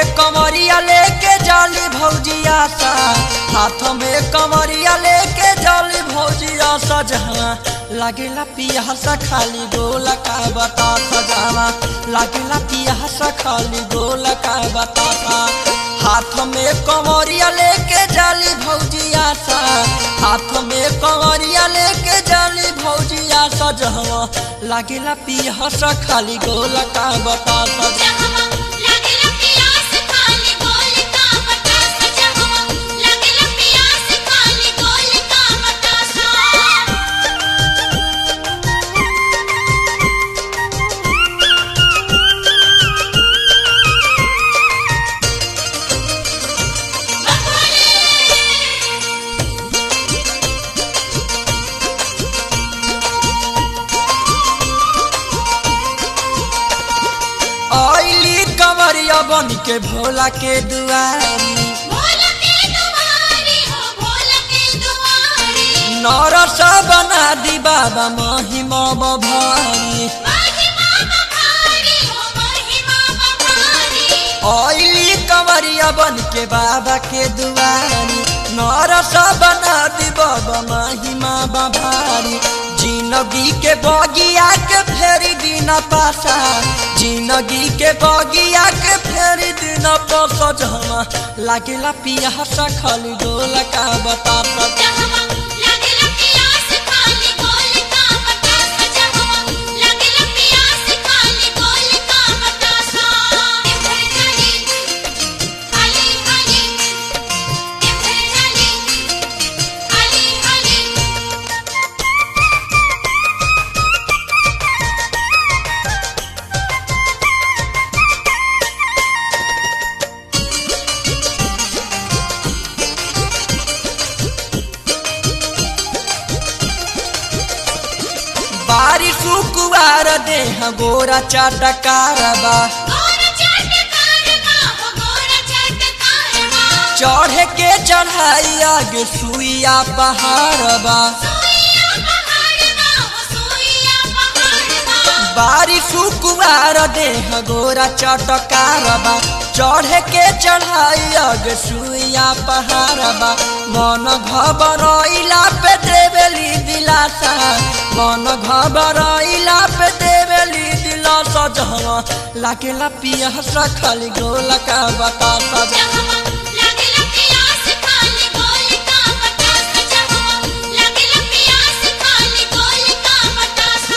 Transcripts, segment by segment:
में कमरिया लेके जाली भौजिया सा हाथ में कमरिया लेके जाली भौजिया सजहा लागेला पियासा खाली गोला का बता सजावा लागेला पियासा खाली गोला का बता हाथ में कमरिया लेके जाली भौजिया सा हाथ में कमरिया लेके जाली भौजिया सजहवा लागेला पियासा खाली गोला का बता सजा जहवा लागेला पियास खाली गोल का बतासा जहवा लागेला पियास खाली गोल का बतासा आइली कमरिया बन के भोला के दुआरी भोला के दुआरी हो भोला के दुआरी नरस बना दी बाबा महिमा बभारी महिमा बखारी हो महिमा बखारी आइली कमरिया बन के बाबा के दुआरी नरस बना दी बाबा महिमा बभारी जिंदगी के बगिया के फेरी दिन पासा जिंदगी के बगिया के फेरी दिन पासा जमा लागेला पियासा खाली डोला का बता जहवा लागेला पियास खाली गोल का बतासा जहवा लागेला पियास खाली गोल का बतासा एफर चली खाली खाली एफर चली खाली खाली बारिश कुवार देह गोरा चाटकारबा गोरा चटकार बा हो गोरा चटकार बा चढ़े के चढ़ाई आगे सुइया पहाड़बा सोइया पहाड़ बा हो सोइया पहाड़ बा बारिश कुवार देह गोरा चाटकारबा चढ़े के चढ़ाई आगे सुइया पहाड़बा मन घबरैला पे देवेली दिलासा मन घबरैला पे देवेली दिलासा जहवा लागेला पियासा खाली गोला का बता सजा जहवा लागेला पियास खाली गोल का बतासा जहवा लागेला पियास खाली गोल का बतासा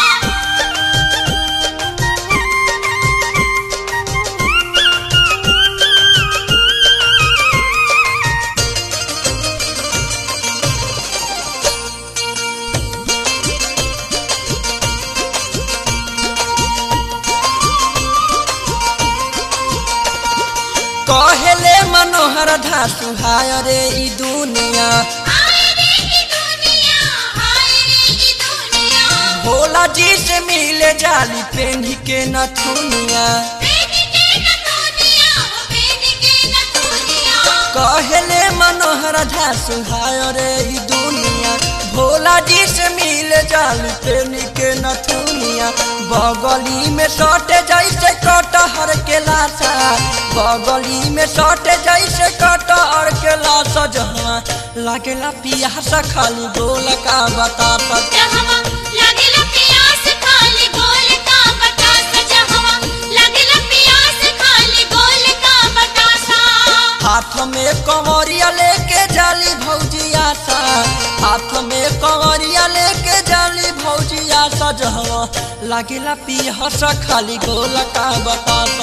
कहेले मनोहर धासु हाय रे ई दुनिया हाय रे ई दुनिया हाय रे ई दुनिया भोला जी से मिले जाली पेंढी के नथुनिया बेनी के न दुनिया हो बेनी के न दुनिया कहेले मनोहर धासु हाय रे ई दुनिया भोला जी से मिले जाली पेंढी के नथुनिया बगली में सटे जैसे कटहर के लाशा बगली में सटे जैसे कटहर के लाशा जहाँ लागेला पियासा खाली गोल का बता सके जहवा लागेला पियास खाली गोल का बतासा जहवा लागेला पियास खाली गोल का बतासा हाथ में कमरिया लेके जाली भौजिया सा हाथ में कमरिया लेके जाली भौजिया सा जहवा लागेला पियासा खाली गोल का बता